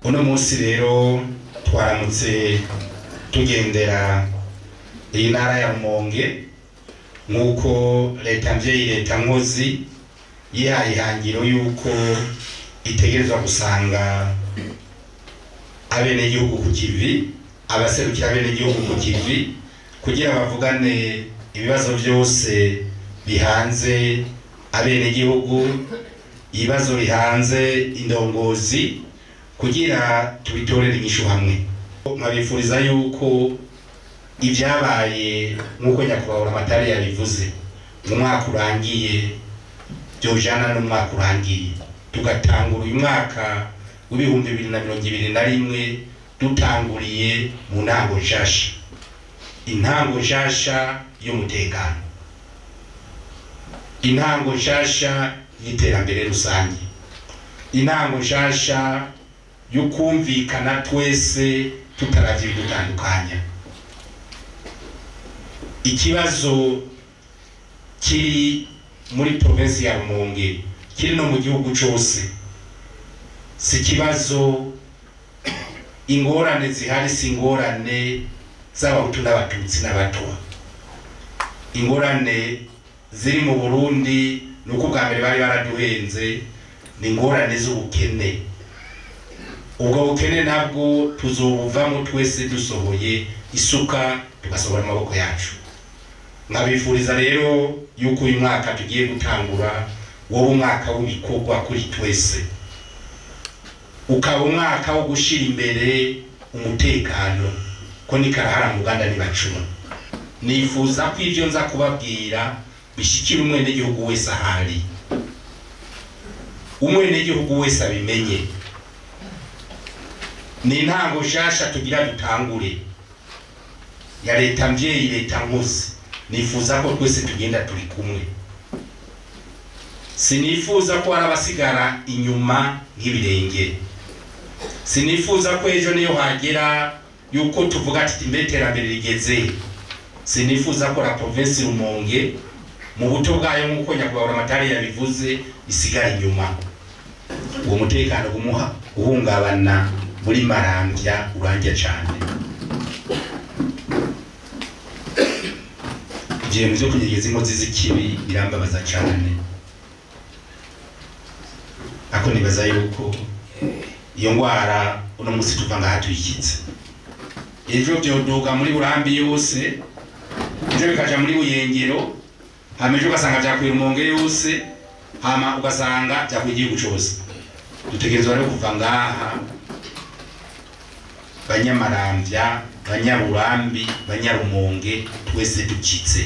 uno munsi rero twaramutse tugendera iyi ntara ya rumonge nk'uko leta mvyeyi leta nkozi yihaye ihangiro y'uko itegerezwa gusanga abenegihugu ku kivi abaserukira abenegihugu ku kivi kugira bavugane ibibazo byose bihanze abenegihugu ibibazo bihanze indongozi kugira tubitorere inyishu hamwe nkabifuriza yuko ibyabaye nk'uko nyakubahwa amatari yabivuze mu mwaka urangiye byojana n'umwaka urangiye tugatangura uyu mwaka w'ibihumbi bibiri na mirongo ibiri na rimwe dutanguriye mu ntango nshasha intango nshasha y'umutekano intango nshasha y'iterambere rusange intango nshasha y'ukumvikana twese tutaravye ibidutandukanya ikibazo kiri muri provinsi ya rumonge kiri no mu gihugu cose si ikibazo ingorane zihari si ingorane z'abahutu n'abatutsi n'abatwa ingorane ziri mu burundi ni uko bwa mbere bari baraduhenze ni ingorane z'ubukene ubwo bukene nabwo tuzobuvamo twese dusohoye isuka tugasohora amaboko yacu nkabifuriza rero yuko uyu mwaka tugiye gutangura wowe umwaka w'ibikorwa kuri twese ukaba umwaka wo gushyira imbere umutekano ko ni karahara mu Uganda ntibacuma nifuza ko ibyo nza kubabwira bishyikira umwenegihugu wese ahari umwenegihugu wese abimenye ni intango nshasha tugira dutangure ya leta mvyeyi leta nkozi nifuza ko twese tugenda turi kumwe sinifuza ko hari abasigara inyuma nk'ibirenge sinifuza ko ejo niyo hagera yuko tuvuga ati mbe iterambere rigeze sinifuza ko la provinsi rumonge mu buto bwayo nk'uko nyakubahwa amatari yabivuze isigara inyuma uwo mutekano gumuha uhungabana muri marambya urangya cyane igihe mu byo kunyegeza inkozi z'ikibi birambabaza cyane ako nibaza yuko iyo ndwara uno munsi tuva ngaha tuyikitse ejo byoduga muri burambi yose ejo bikaja muri buyengero hama ejo ugasanga vyakwira umonge yose hama ugasanga vyakwira igihugu cose dutegerezwa rero kuva ngaha banyamaramvya banyarurambi banyarumonge twese dukitse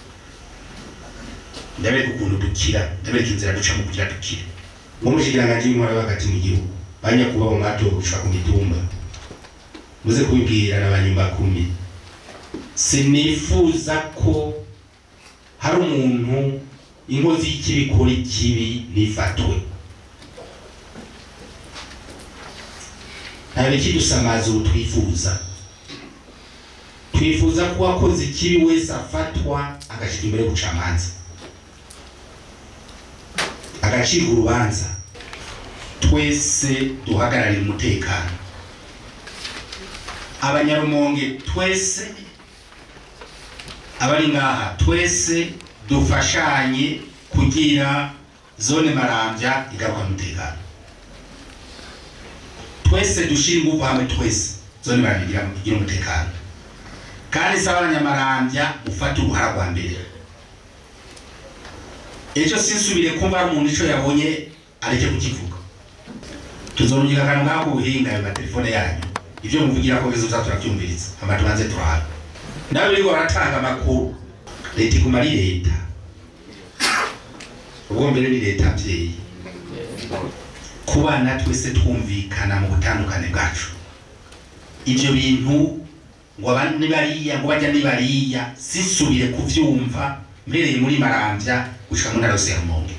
ndabereka ukuntu dukira ndabereka inzira ducamo kugira dukire nk'umushikiranganji w'intwara hagati mu gihugu banyakubaho mwatowe gushika ku mitumba muze kubibwira n'abanyumba kumi sinifuza ko hari umuntu inkozi y'ikibi ikora ikibi ntifatwe nta bikidusamaza ubu twifuza twifuza ko uwakoze ikibi wese afatwa agashyirwa imbere y'ubucamanza agacirwa urubanza twese duhagararira umutekano abanyarumonge twese abari ngaha twese dufashanye kugira zone marambya igaruka umutekano twese dushira ingufu hamwe twese zone marambya igira umutekano kandi saba abanyamarambya ufata uruhara rwa mbere ejo sinsubire kumva hari umuntu ico yabonye areke kukivuga tuzorugira akantu ngako ubuhinga ayo matelefone yanyu ivyo muvugira ko bizoza turavyumviriza hama tubanze turabe nabo biriko baratanga amakuru leta iguma ari leta ubwo mbere ni leta mvyeyi kubana twese twumvikana mu butandukane bwacu ivyo bintu ngo aba ni bariya ngo bajya ni bariya sisubire kuvyumva mbereye muri marambya gushika mu ntara yose ya rumonge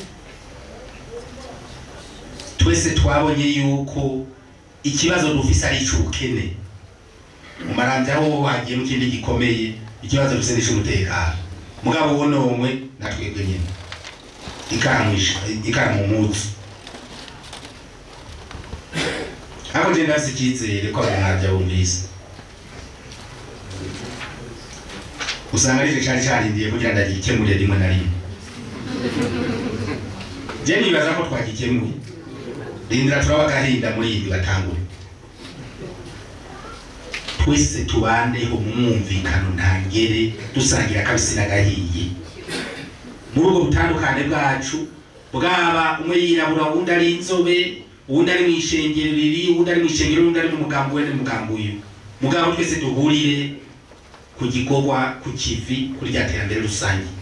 twese twabonye yuko ikibazo dufise ari ic'ubukene mu marambya aho hagiye mu kindi gikomeye ikibazo dufise ni ic'umutekano mugabo wo nomwe natwebwe nyene ikaramu isha- ikaramu mutsi ariko je ndafise icyizere ko abantu mwabya bumvise usanga aricyo cyari cyarindiye kugira ngo agikemure rimwe na rimwe je nibaza ko twagikemuye rindira turaba agahinda muri iyi batangure twese tubaneho mu mwumvikano ntangere dusangira akabisi n'agahiye muri ubwo butandukane bwacu bwaba umwe yirabura uwundi ari inzobe uwundi ari mu ishengero riri uwundi ari mu ishengero uwundi ari mu mugambo we n'umugambo uyu mugabo twese duhurire ku gikorwa ku kivi kuri rya terambere rusange